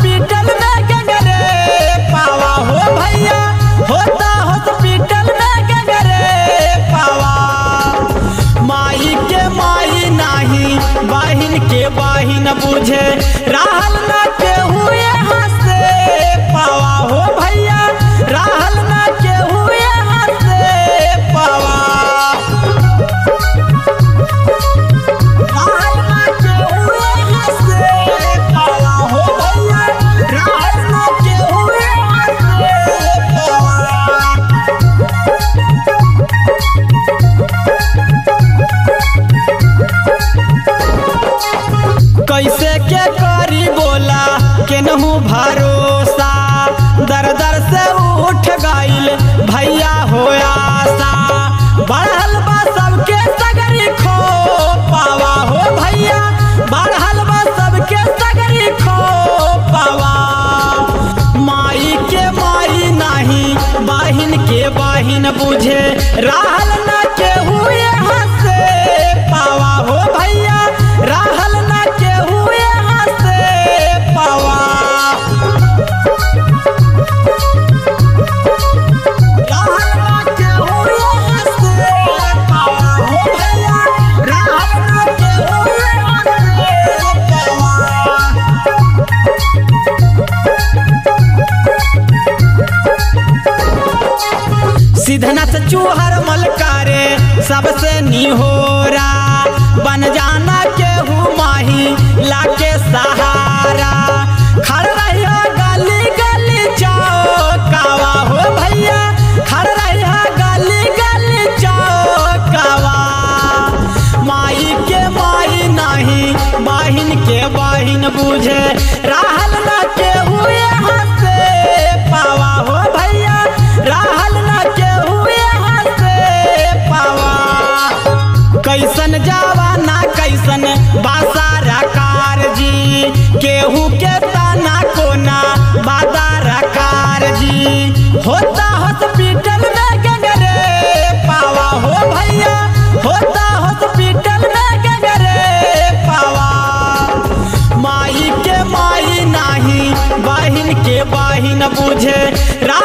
hospital में गंगरे पावा हो भैया होता हॉस्पिटल में गंगरे पावा माई के माई नाही बहिन के बहिन बुझे रहल न के हुए हंसे पावा हो भैया रहल न के हुए हंसे पावा रहल न के हुए हंसे पावा हो भैया रहल न के हुए हंसे पावा कैसे के करी बोला केनहू भरोसा दर दर से उठ गईल भैया हो आशा बढ़ल बा सबके सगरी खो पावा हो भैया बढ़ल बा सबके सगरी खो पावा माई के माई नहीं बहिन के बहिन बुझे रहल न के हुए हंसे पावा हो भैया रहल न के हुए हंसे पावा रहल न के हुए हंसे पावा हो भैया रहल न के हुए हंसे पावा सिद्धनाथ चूहर मलकारे सबसे निहोरा बन जाना केहू माही लाके सहारा खड़ रहिया गली गली चौकावा हो भैया खड़ रहिया गली गली चौकावा माई के माई नहीं बहिन के बहिन बुझे रहल न के हुए हंसे पावा हो भैया रहल न के हुए हंसे पावा कैसन जवाना कैसन बासारा कारजी केहू के ताना कोना बादारा कारजी होता हॉस्पिटल में गंगरे पावा हो भैया होता हॉस्पिटल में गंगरे पावा माई के माई नाही बहिन के बहिन बुझे रा